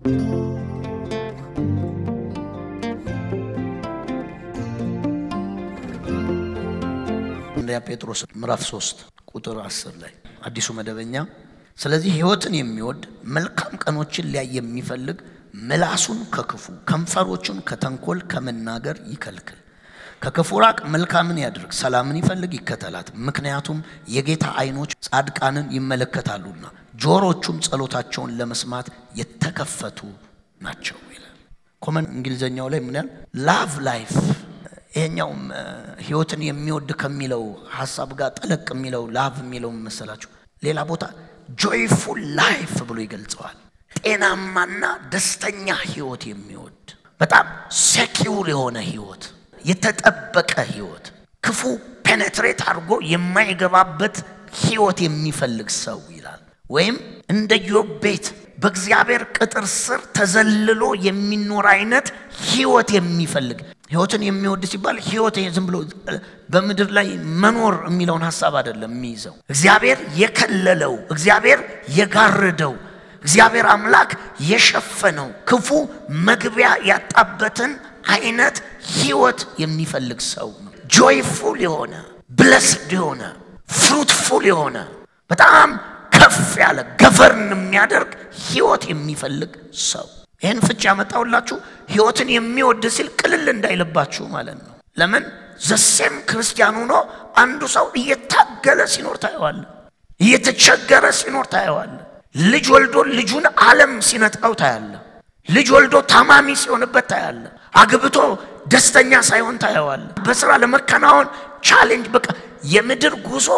አንደኛ ጴጥሮስ ምዕራፍ 3 ቁጥር 10 ላይ አዲሱ መደበኛ ስለዚህ ሕይወትን የሚወድ መልካም ቀኖችን ሊያይ የሚፈልግ ምላሱን ከክፉ ከንፈሮቹን ከተንኮል ከመናገር ይከልክል። ከክፉ ራቅ፣ መልካምን ያድርግ፣ ሰላምን ይፈልግ ይከተላት። ምክንያቱም የጌታ ዓይኖች ጻድቃንን ይመለከታሉና ጆሮቹም ጸሎታቸውን ለመስማት የተከፈቱ ናቸው ይላል። ኮመን እንግሊዘኛው ላይ ምን ያህል ላቭ ላይፍ ይሄኛውም ህይወትን የሚወድ ከሚለው ሀሳብ ጋር ጠለቅ የሚለው ላቭ የሚለው መሰላችሁ ሌላ ቦታ ጆይፉል ላይፍ ብሎ ይገልጸዋል። ጤናማና ደስተኛ ህይወት የሚወድ በጣም ሴኪውር የሆነ ህይወት፣ የተጠበቀ ህይወት፣ ክፉ ፔኔትሬት አድርጎ የማይገባበት ህይወት የሚፈልግ ሰው ይላል። ወይም እንደ ዮብ ቤት በእግዚአብሔር ቅጥር ስር ተዘልሎ የሚኖር አይነት ህይወት የሚፈልግ ህይወትን የሚወድ ሲባል ህይወት ዝም ብሎ በምድር ላይ መኖር የሚለውን ሀሳብ አይደለም የሚይዘው። እግዚአብሔር የከለለው፣ እግዚአብሔር የጋረደው፣ እግዚአብሔር አምላክ የሸፈነው ክፉ መግቢያ ያጣበትን አይነት ህይወት የሚፈልግ ሰው ነው። ጆይፉል የሆነ ብለስድ የሆነ ፍሩትፉል የሆነ በጣም ከፍ ያለ ገቨርን የሚያደርግ ህይወት የሚፈልግ ሰው ይህን ፍች ያመጣሁላችሁ ህይወትን የሚወድ ሲል ቅልል እንዳይልባችሁ ማለት ነው። ለምን ዘሴም ክርስቲያን ሆኖ አንዱ ሰው እየታገለ ሲኖር ታየዋለ፣ እየተቸገረ ሲኖር ታየዋለ። ልጅ ወልዶ ልጁን ዓለም ሲነጥቀው ታያለ። ልጅ ወልዶ ታማሚ ሲሆንበት ታያለ። አግብቶ ደስተኛ ሳይሆን ታየዋለ። በስራ ለመከናወን ቻሌንጅ በቃ የምድር ጉዞ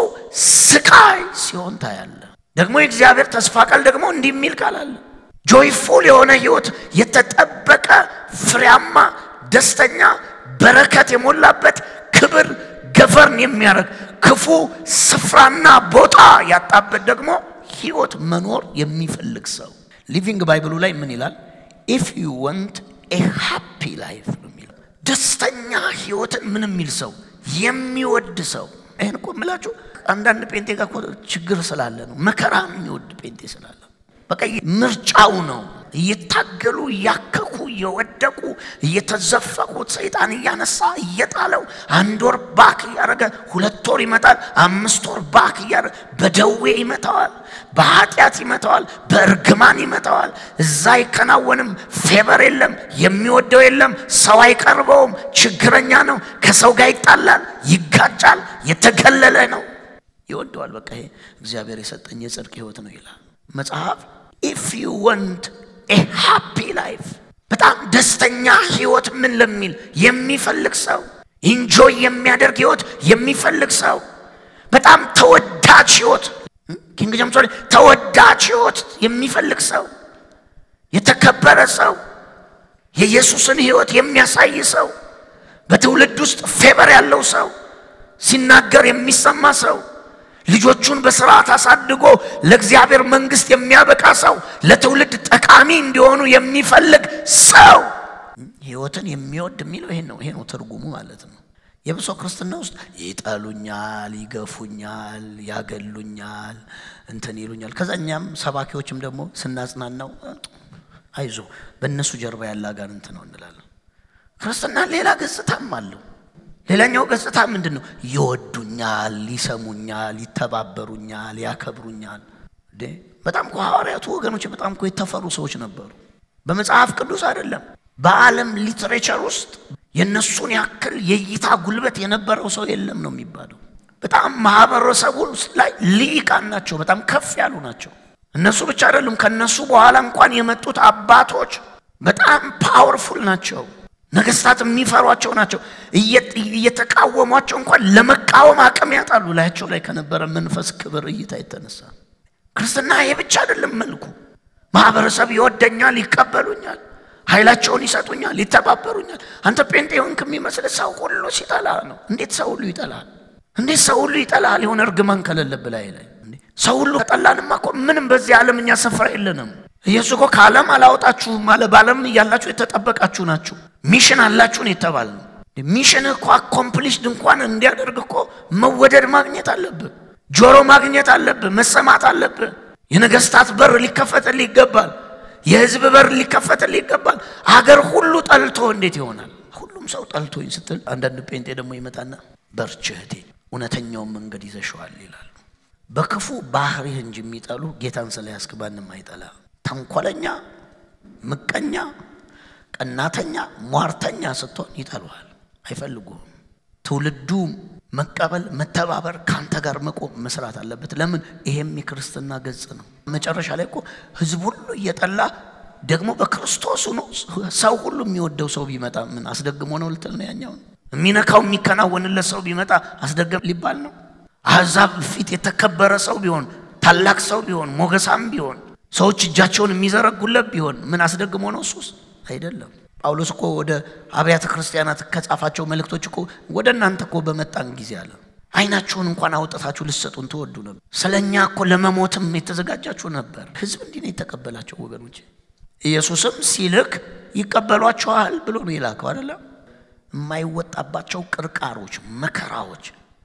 ስቃይ ሲሆን ታያለ። ደግሞ የእግዚአብሔር ተስፋ ቃል ደግሞ እንዲህ የሚል ቃል አለ ጆይፉል የሆነ ህይወት የተጠበቀ ፍሬያማ፣ ደስተኛ፣ በረከት የሞላበት ክብር ገቨርን የሚያደርግ ክፉ ስፍራና ቦታ ያጣበት ደግሞ ህይወት መኖር የሚፈልግ ሰው ሊቪንግ ባይብሉ ላይ ምን ይላል? ኢፍ ዩ ወንት ኤ ሃፒ ላይፍ ነው የሚለው። ደስተኛ ህይወትን ምን የሚል ሰው የሚወድ ሰው። ይህን እኮ የምላችሁ አንዳንድ ጴንጤ ጋር ችግር ስላለ ነው። መከራ የሚወድ ጴንጤ ስላለ በቃ ምርጫው ነው። እየታገሉ እያከኩ እየወደቁ እየተዘፈቁት ሰይጣን እያነሳ እየጣለው አንድ ወር ባክ እያደረገ ሁለት ወር ይመጣል፣ አምስት ወር ባክ እያደረገ በደዌ ይመታዋል፣ በኃጢአት ይመታዋል፣ በእርግማን ይመታዋል። እዛ አይከናወንም፣ ፌበር የለም፣ የሚወደው የለም፣ ሰው አይቀርበውም፣ ችግረኛ ነው፣ ከሰው ጋር ይጣላል፣ ይጋጫል፣ የተገለለ ነው። ይወደዋል። በቃ ይሄ እግዚአብሔር የሰጠኝ የጽድቅ ህይወት ነው ይላል መጽሐፍ ኢፍ ዩ ወንት ኤ ሃፒ ላይፍ በጣም ደስተኛ ህይወት ምን ለሚል የሚፈልግ ሰው ኢንጆይ የሚያደርግ ህይወት የሚፈልግ ሰው በጣም ተወዳጅ ህይወት ኪንግ ጀምስ ተወዳጅ ህይወት የሚፈልግ ሰው የተከበረ ሰው የኢየሱስን ህይወት የሚያሳይ ሰው በትውልድ ውስጥ ፌበር ያለው ሰው ሲናገር የሚሰማ ሰው ልጆቹን በስርዓት አሳድጎ ለእግዚአብሔር መንግስት የሚያበቃ ሰው ለትውልድ ጠቃሚ እንዲሆኑ የሚፈልግ ሰው ህይወትን የሚወድ የሚለው ይሄን ነው። ይሄ ነው ትርጉሙ ማለት ነው። የብሶ ክርስትና ውስጥ ይጠሉኛል፣ ይገፉኛል፣ ያገሉኛል፣ እንትን ይሉኛል። ከዛ እኛም ሰባኪዎችም ደግሞ ስናጽናናው አይዞ በእነሱ ጀርባ ያለ አጋንንት ነው እንላለን። ክርስትና ሌላ ገጽታም አለው። ሌላኛው ገጽታ ምንድን ነው? ይወዱኛል፣ ይሰሙኛል፣ ይተባበሩኛል፣ ያከብሩኛል። በጣም እኮ ሐዋርያቱ ወገኖች በጣም እኮ የተፈሩ ሰዎች ነበሩ። በመጽሐፍ ቅዱስ አይደለም በዓለም ሊትሬቸር ውስጥ የእነሱን ያክል የእይታ ጉልበት የነበረው ሰው የለም ነው የሚባለው። በጣም ማህበረሰቡ ላይ ልሂቃን ናቸው፣ በጣም ከፍ ያሉ ናቸው። እነሱ ብቻ አይደሉም፣ ከነሱ በኋላ እንኳን የመጡት አባቶች በጣም ፓወርፉል ናቸው። ነገስታት የሚፈሯቸው ናቸው። እየተቃወሟቸው እንኳን ለመቃወም አቅም ያጣሉ። ላያቸው ላይ ከነበረ መንፈስ ክብር እይታ የተነሳ ክርስትና ይሄ ብቻ አይደለም መልኩ። ማህበረሰብ ይወደኛል፣ ይቀበሉኛል፣ ኃይላቸውን ይሰጡኛል፣ ይተባበሩኛል። አንተ ጴንጤ ሆንክ የሚመስል ሰው ሁሉ ሲጠላ ነው። እንዴት ሰው ሁሉ ይጠላል? እንዴት ሰው ሁሉ ይጠላል? የሆነ እርግማን ከሌለብህ ላይ ላይ ሰው ሁሉ ከጠላንማ እኮ ምንም በዚህ ዓለም እኛ ስፍራ የለንም። ኢየሱስ እኮ ከዓለም አላወጣችሁም አለ። በዓለም እያላችሁ የተጠበቃችሁ ናችሁ። ሚሽን አላችሁ ነው የተባልነው። ሚሽን እኮ አኮምፕሊሽድ እንኳን እንዲያደርግ እኮ መወደድ ማግኘት አለብህ፣ ጆሮ ማግኘት አለብህ፣ መሰማት አለብህ። የነገስታት በር ሊከፈትልህ ይገባል። የህዝብ በር ሊከፈትልህ ይገባል። አገር ሁሉ ጠልቶ እንዴት ይሆናል? ሁሉም ሰው ጠልቶኝ ስትል አንዳንድ ጴንጤ ደግሞ ይመጣና በርቺ እህቴ እውነተኛውን መንገድ ይዘሸዋል ይላሉ። በክፉ ባህሪህ እንጂ የሚጠሉ ጌታን ስለያዝክ ማንም አይጠላ። ተንኮለኛ፣ ምቀኛ፣ ቀናተኛ፣ ሟርተኛ ስትሆን ይጠሉሃል፣ አይፈልጉም። ትውልዱ መቀበል፣ መተባበር፣ ከአንተ ጋር መቆም መስራት አለበት። ለምን? ይሄም የክርስትና ገጽ ነው። መጨረሻ ላይ እኮ ህዝብ ሁሉ እየጠላ ደግሞ በክርስቶስ ሆኖ ሰው ሁሉ የሚወደው ሰው ቢመጣ ምን አስደግሞ ነው ልትል ነው? ያኛውን የሚነካው የሚከናወንለት ሰው ቢመጣ አስደገም ሊባል ነው? አሕዛብ ፊት የተከበረ ሰው ቢሆን ታላቅ ሰው ቢሆን ሞገሳም ቢሆን ሰዎች እጃቸውን የሚዘረጉለት ቢሆን ምን አስደግሞ ነው? እሱስ አይደለም። ጳውሎስ እኮ ወደ አብያተ ክርስቲያናት ከጻፋቸው መልእክቶች እኮ ወደ እናንተ እኮ በመጣን ጊዜ አለ ዓይናችሁን እንኳን አውጥታችሁ ልትሰጡን ትወዱ ነበር። ስለ እኛ እኮ ለመሞትም የተዘጋጃችሁ ነበር። ህዝብ እንዲህ ነው የተቀበላቸው ወገኖች። ኢየሱስም ሲልክ ይቀበሏቸዋል ብሎ ነው የላከው አይደለም። የማይወጣባቸው ቅርቃሮች፣ መከራዎች፣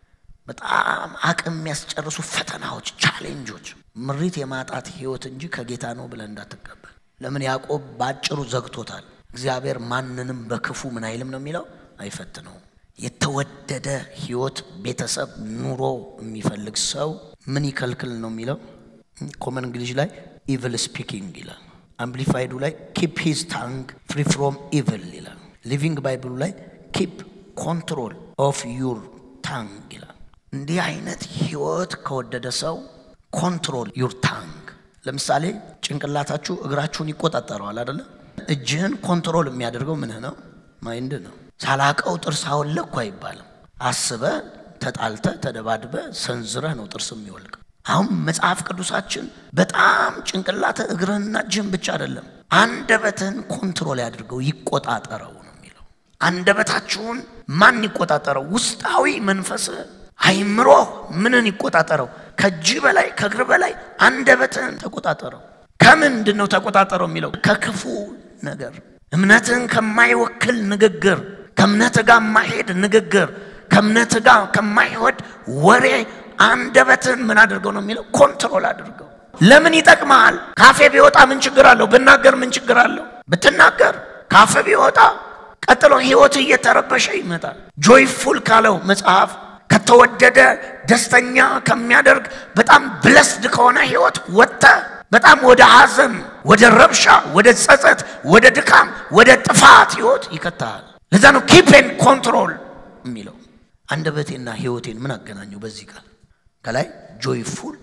በጣም አቅም የሚያስጨርሱ ፈተናዎች፣ ቻሌንጆች፣ ምሪት የማጣት ህይወት እንጂ ከጌታ ነው ብለን እንዳትቀበል። ለምን ያዕቆብ በአጭሩ ዘግቶታል። እግዚአብሔር ማንንም በክፉ ምን አይልም ነው የሚለው፣ አይፈትነውም። የተወደደ ህይወት፣ ቤተሰብ፣ ኑሮ የሚፈልግ ሰው ምን ይከልክል ነው የሚለው። ኮመን እንግሊሽ ላይ ኢቭል ስፒኪንግ ይላል። አምፕሊፋይዱ ላይ ኪፕ ሂዝ ታንግ ፍሪ ፍሮም ኢቭል ይላል። ሊቪንግ ባይብሉ ላይ ኪፕ ኮንትሮል ኦፍ ዩር ታንግ ይላል። እንዲህ አይነት ህይወት ከወደደ ሰው ኮንትሮል ዩር ታንግ። ለምሳሌ ጭንቅላታችሁ እግራችሁን ይቆጣጠረዋል አይደለ? እጅህን ኮንትሮል የሚያደርገው ምንህ ነው? ማይንድ ነው። ሳላቀው ጥርስ አወለቅኩ አይባልም። አስበ ተጣልተ ተደባድበ ሰንዝረህ ነው ጥርስ የሚወልቅ። አሁን መጽሐፍ ቅዱሳችን በጣም ጭንቅላተ እግርህንና እጅህን ብቻ አይደለም አንደበትህን ኮንትሮል ያድርገው ይቆጣጠረው ነው የሚለው። አንደበታችሁን ማን ይቆጣጠረው? ውስጣዊ መንፈስህ አይምሮ ምንን ይቆጣጠረው? ከእጅ በላይ ከእግር በላይ አንደበትህን ተቆጣጠረው። ከምንድን ነው ተቆጣጠረው የሚለው? ከክፉ ነገር፣ እምነትህን ከማይወክል ንግግር፣ ከእምነት ጋር የማይሄድ ንግግር፣ ከእምነት ጋር ከማይወድ ወሬ አንደበትህን ምን አድርገው ነው የሚለው? ኮንትሮል አድርገው። ለምን ይጠቅመሃል? ካፌ ቢወጣ ምን ችግር አለው? ብናገር ምን ችግር አለው? ብትናገር ካፌ ቢወጣ ቀጥሎ ህይወት እየተረበሸ ይመጣል። ጆይፉል ካለው መጽሐፍ ከተወደደ ደስተኛ ከሚያደርግ በጣም ብለስድ ከሆነ ህይወት ወጥተ በጣም ወደ ሐዘን፣ ወደ ረብሻ፣ ወደ ጸጸት፣ ወደ ድካም፣ ወደ ጥፋት ህይወት ይከታል። ለዛ ነው ኪፕን ኮንትሮል የሚለው። አንደበቴና ህይወቴን ምን አገናኘው በዚህ ቃል? ከላይ ጆይፉል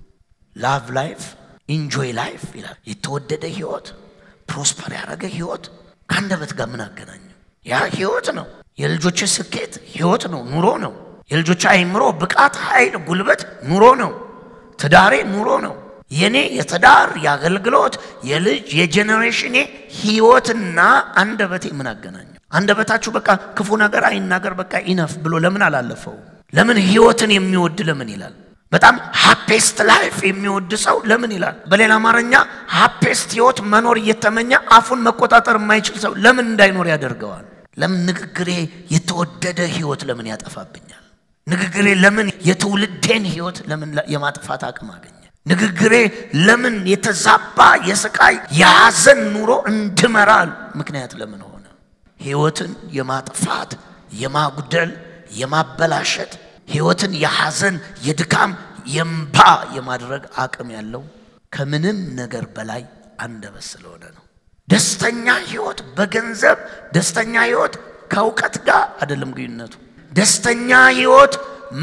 ላቭ ላይፍ ኢንጆይ ላይፍ ይላል። የተወደደ ህይወት፣ ፕሮስፐር ያደረገ ህይወት ከአንደበት ጋር ምን አገናኘው? ያ ህይወት ነው። የልጆች ስኬት ህይወት ነው፣ ኑሮ ነው። የልጆች አይምሮ ብቃት፣ ኃይል፣ ጉልበት ኑሮ ነው። ትዳሬ ኑሮ ነው። የኔ የትዳር የአገልግሎት የልጅ የጄኔሬሽኔ ህይወትና አንደበቴ ምን አገናኘው? አንደበታችሁ በቃ ክፉ ነገር አይናገር በቃ ኢነፍ ብሎ ለምን አላለፈው? ለምን ህይወትን የሚወድ ለምን ይላል? በጣም ሃፔስት ላይፍ የሚወድ ሰው ለምን ይላል? በሌላ አማርኛ ሃፔስት ህይወት መኖር እየተመኘ አፉን መቆጣጠር የማይችል ሰው ለምን እንዳይኖር ያደርገዋል? ለምን ንግግሬ የተወደደ ህይወት ለምን ያጠፋብኛል? ንግግሬ ለምን የትውልዴን ህይወት ለምን የማጥፋት አቅም አገኘ? ንግግሬ ለምን የተዛባ የስቃይ የሐዘን ኑሮ እንድመራል ምክንያት ለምን ሆነ? ህይወትን የማጥፋት የማጉደል የማበላሸት ህይወትን የሐዘን የድካም የእምባ የማድረግ አቅም ያለው ከምንም ነገር በላይ አንደበት ስለሆነ ነው። ደስተኛ ህይወት በገንዘብ ደስተኛ ህይወት ከእውቀት ጋር አይደለም ግንኙነቱ። ደስተኛ ህይወት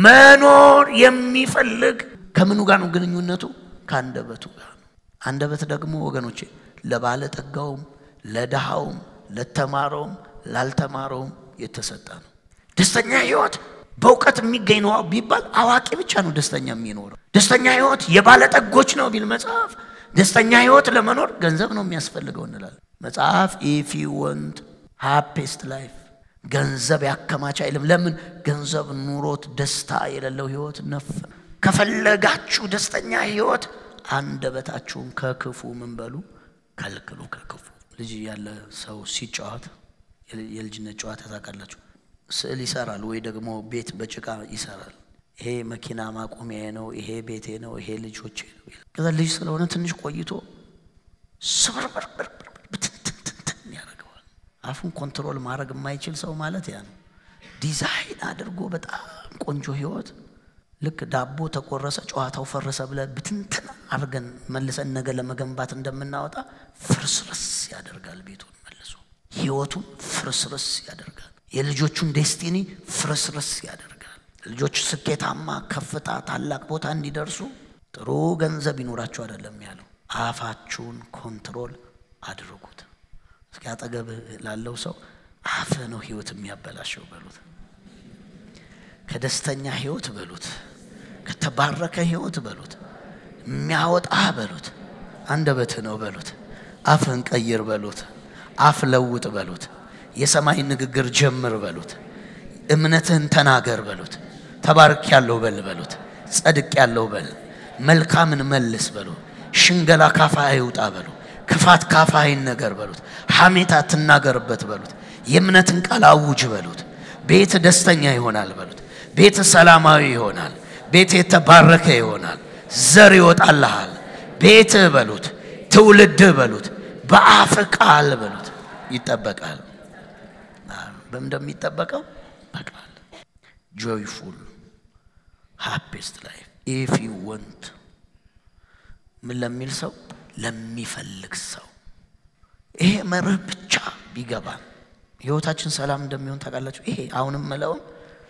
መኖር የሚፈልግ ከምኑ ጋር ነው ግንኙነቱ? ከአንደበቱ ጋር ነው። አንደበት ደግሞ ወገኖቼ ለባለጠጋውም፣ ለድሃውም፣ ለተማረውም፣ ላልተማረውም የተሰጠ ነው። ደስተኛ ህይወት በእውቀት የሚገኝ ነው ቢባል አዋቂ ብቻ ነው ደስተኛ የሚኖረው። ደስተኛ ህይወት የባለጠጎች ነው ቢል መጽሐፍ ደስተኛ ህይወት ለመኖር ገንዘብ ነው የሚያስፈልገው እንላለን። መጽሐፍ ኢፍ ዩ ወንት ሃፒስት ላይፍ ገንዘብ ያከማች አይልም። ለምን ገንዘብ ኑሮት ደስታ የሌለው ህይወት ነፍ ከፈለጋችሁ ደስተኛ ህይወት አንደበታችሁን ከክፉ ምን በሉ ከልክሉ። ከክፉ ልጅ ያለ ሰው ሲጫወት የልጅነት ጨዋታ ታውቃላችሁ። ስዕል ይሰራል ወይ ደግሞ ቤት በጭቃ ይሰራል። ይሄ መኪና ማቆሚያ ነው፣ ይሄ ቤቴ ነው፣ ይሄ ልጆቼ ነው። ከዛ ልጅ ስለሆነ ትንሽ ቆይቶ ስብርብር አፉን ኮንትሮል ማድረግ የማይችል ሰው ማለት ያ ነው። ዲዛይን አድርጎ በጣም ቆንጆ ህይወት ልክ ዳቦ ተቆረሰ ጨዋታው ፈረሰ ብለን ብትንትን አድርገን መልሰን ነገ ለመገንባት እንደምናወጣ ፍርስርስ ያደርጋል። ቤቱን መልሶ ህይወቱን ፍርስርስ ያደርጋል። የልጆቹን ዴስቲኒ ፍርስርስ ያደርጋል። ልጆች ስኬታማ፣ ከፍታ፣ ታላቅ ቦታ እንዲደርሱ ጥሩ ገንዘብ ይኖራቸው አይደለም ያለው፣ አፋችሁን ኮንትሮል አድርጉት። እስኪ አጠገብ ላለው ሰው አፍህ ነው ህይወት የሚያበላሸው በሉት። ከደስተኛ ህይወት በሉት፣ ከተባረከ ህይወት በሉት፣ የሚያወጣህ በሉት፣ አንደበትህ ነው በሉት፣ አፍህን ቀይር በሉት፣ አፍ ለውጥ በሉት፣ የሰማይ ንግግር ጀምር በሉት፣ እምነትህን ተናገር በሉት፣ ተባርክ ያለው በል በሉት፣ ጸድቅ ያለው በል፣ መልካምን መልስ በሉ፣ ሽንገላ ካፋ አይውጣ በሉ፣ ክፋት ካፋ አይነገር በሉት፣ ሐሜት አትናገርበት በሉት፣ የእምነትን ቃል አውጅ በሉት፣ ቤት ደስተኛ ይሆናል በሉት ቤት ሰላማዊ ይሆናል። ቤት የተባረከ ይሆናል። ዘር ይወጣልሃል። ቤት በሉት፣ ትውልድ በሉት፣ በአፍ ቃል በሉት ይጠበቃል። በምን እንደሚጠበቀው በቃል ጆይፉል ሃፒስት ላይፍ ኢፍ ዩ ወንት ምን ለሚል ሰው ለሚፈልግ ሰው ይሄ መርህ ብቻ ቢገባን ህይወታችን ሰላም እንደሚሆን ታውቃላችሁ። ይሄ አሁንም መለውን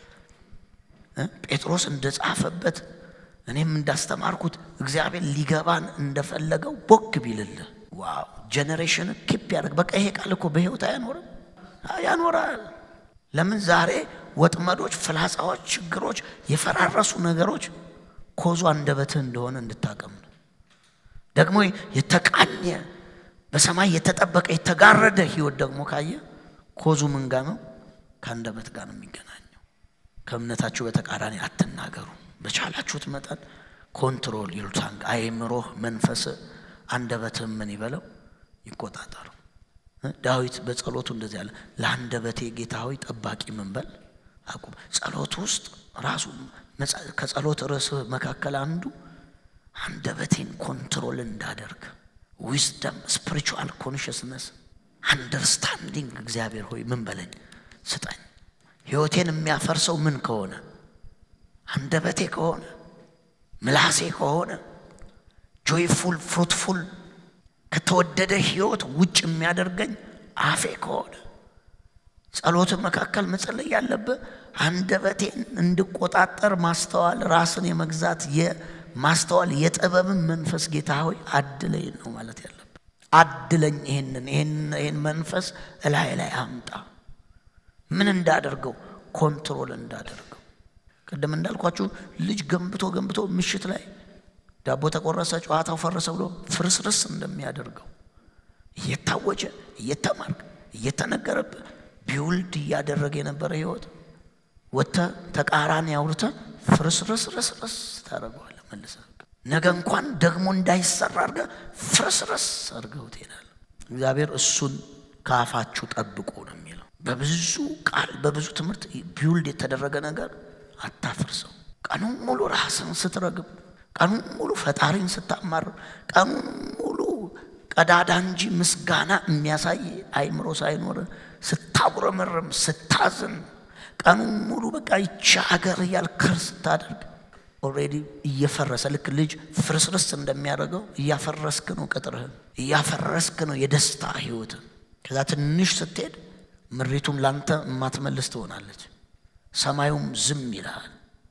ጴጥሮስ እንደጻፈበት እኔም እንዳስተማርኩት እግዚአብሔር ሊገባን እንደፈለገው ቦክ ቢልልህ ዋው ጀኔሬሽን ኪፕ ያደርግ። በቃ ይሄ ቃል እኮ በህይወት አያኖርም? ያኖራል። ለምን ዛሬ ወጥመዶች፣ ፍላጻዎች፣ ችግሮች፣ የፈራረሱ ነገሮች ኮዙ አንደበትህ እንደሆነ እንድታቀም ነው። ደግሞ የተቃኘ በሰማይ የተጠበቀ የተጋረደ ህይወት ደግሞ ካየ ኮዙ ምን ጋ ነው? ከአንደበት ጋር ነው የሚገናኘው። ከእምነታችሁ በተቃራኒ አትናገሩ። በቻላችሁት መጠን ኮንትሮል ይሉታል። አእምሮህ፣ መንፈስ፣ አንደበትህ ምን ይበለው ይቆጣጠሩ። ዳዊት በጸሎቱ እንደዚህ ያለ ለአንደበቴ ጌታ ሆይ ጠባቂ ምን በል አቁም። ጸሎት ውስጥ ራሱ ከጸሎት ርዕስ መካከል አንዱ አንደበቴን ኮንትሮል እንዳደርግ ዊዝደም፣ ስፒሪቹዋል ኮንሽስነስ፣ አንደርስታንዲንግ እግዚአብሔር ሆይ ምን በለኝ ስጠኝ። ህይወቴን የሚያፈርሰው ምን ከሆነ አንደበቴ ከሆነ ምላሴ ከሆነ ጆይፉል ፍሩትፉል ከተወደደ ህይወት ውጭ የሚያደርገኝ አፌ ከሆነ ጸሎት መካከል መጸለይ ያለብህ አንደበቴን እንድቆጣጠር ማስተዋል፣ ራስን የመግዛት የማስተዋል የጥበብን መንፈስ ጌታ ሆይ አድለኝ ነው ማለት ያለብህ። አድለኝ ይህንን ይህን መንፈስ እላይ ላይ አምጣ። ምን እንዳደርገው ኮንትሮል እንዳደርገው። ቅድም እንዳልኳችሁ ልጅ ገንብቶ ገንብቶ ምሽት ላይ ዳቦ ተቆረሰ፣ ጨዋታው ፈረሰ ብሎ ፍርስርስ እንደሚያደርገው እየታወጀ እየተማርክ እየተነገረብህ ቢውልድ እያደረገ የነበረ ህይወት ወጥተህ ተቃራኒ አውርተህ ፍርስርስርስርስ ታደርገዋለህ መልሰህ። ነገ እንኳን ደግሞ እንዳይሰራ አድርገህ ፍርስርስ አድርገው ትሄዳለህ። እግዚአብሔር እሱን ከአፋችሁ ጠብቁ ነው የሚለው። በብዙ ቃል በብዙ ትምህርት ቢውልድ የተደረገ ነገር አታፍርሰው። ቀኑን ሙሉ ራስን ስትረግብ ቀኑን ሙሉ ፈጣሪን ስታማር ቀኑን ሙሉ ቀዳዳ እንጂ ምስጋና የሚያሳይ አይምሮ ሳይኖር ስታጉረመርም ስታዝን ቀኑን ሙሉ በቃ ይቺ ሀገር እያልክር ስታደርግ ኦልሬዲ እየፈረሰ ልክ ልጅ ፍርስርስ እንደሚያደርገው እያፈረስክ ነው ቅጥርህን፣ እያፈረስክ ነው የደስታ ህይወትን። ከዛ ትንሽ ስትሄድ ምሪቱን ላንተ የማትመልስ ትሆናለች። ሰማዩም ዝም ይልሃል።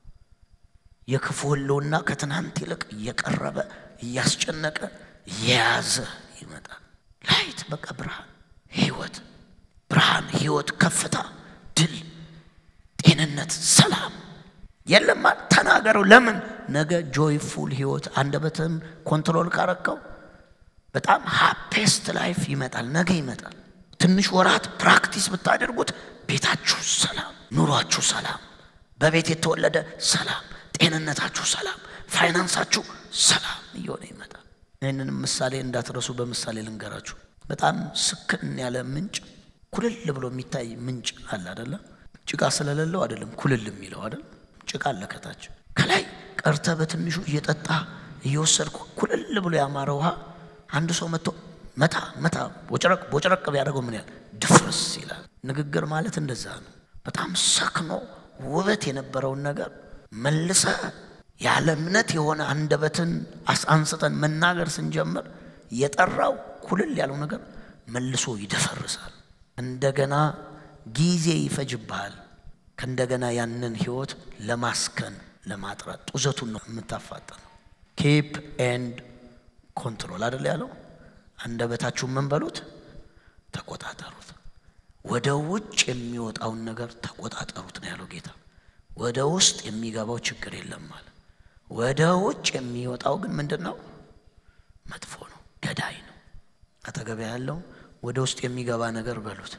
የክፉ ህልውና ከትናንት ይልቅ እየቀረበ እያስጨነቀ እየያዘ ይመጣል። ላይት በቃ ብርሃን፣ ህይወት፣ ብርሃን፣ ህይወት፣ ከፍታ፣ ድል፣ ጤንነት፣ ሰላም የለማ ተናገረው። ለምን ነገ ጆይፉል ህይወት አንደበትህን ኮንትሮል ካረከው በጣም ሃፔስት ላይፍ ይመጣል። ነገ ይመጣል። ትንሽ ወራት ፕራክቲስ ብታደርጉት ቤታችሁ ሰላም፣ ኑሯችሁ ሰላም፣ በቤት የተወለደ ሰላም ጤንነታችሁ ሰላም፣ ፋይናንሳችሁ ሰላም እየሆነ ይመጣል። ይህንንም ምሳሌ እንዳትረሱ በምሳሌ ልንገራችሁ። በጣም ስክን ያለ ምንጭ ኩልል ብሎ የሚታይ ምንጭ አለ አደለ? ጭቃ ስለሌለው አይደለም ኩልል የሚለው አይደል? ጭቃ አለ ከታች። ከላይ ቀርተ በትንሹ እየጠጣ እየወሰድኩ ኩልል ብሎ ያማረ ውሃ አንድ ሰው መጥቶ መታ መታ ቦጭረቅ ቦጭረቅ ቢያደርገው ምን ያህል ድፍር ይደፈርስ ይላል። ንግግር ማለት እንደዛ ነው። በጣም ሰክኖ ውበት የነበረውን ነገር መልሰ ያለ እምነት የሆነ አንደበትን አንስተን መናገር ስንጀምር የጠራው ኩልል ያለው ነገር መልሶ ይደፈርሳል። እንደገና ጊዜ ይፈጅብሃል። ከእንደገና ያንን ህይወት ለማስከን ለማጥራት ጡዘቱን ነው የምታፋጠነው። ኪፕ ኤንድ ኮንትሮል አደለ ያለው። አንደበታችሁን ምን በሉት ተቆጣጠሩት። ወደ ውጭ የሚወጣውን ነገር ተቆጣጠሩት ነው ያለው ጌታ። ወደ ውስጥ የሚገባው ችግር የለም ማለት ወደ ውጭ የሚወጣው ግን ምንድን ነው? መጥፎ ነው፣ ገዳይ ነው። አጠገቢያ ያለው ወደ ውስጥ የሚገባ ነገር በሉት፣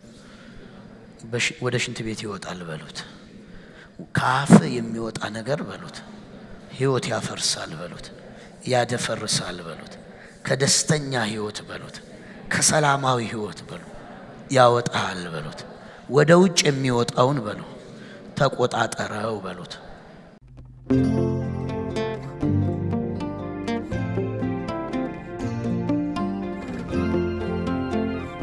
ወደ ሽንት ቤት ይወጣል በሉት። ከአፍ የሚወጣ ነገር በሉት፣ ህይወት ያፈርሳል በሉት፣ ያደፈርሳል በሉት፣ ከደስተኛ ህይወት በሉት፣ ከሰላማዊ ህይወት በሉ ያወጣል በሉት። ወደ ውጭ የሚወጣውን በሉ ተቆጣጠረው በሉት።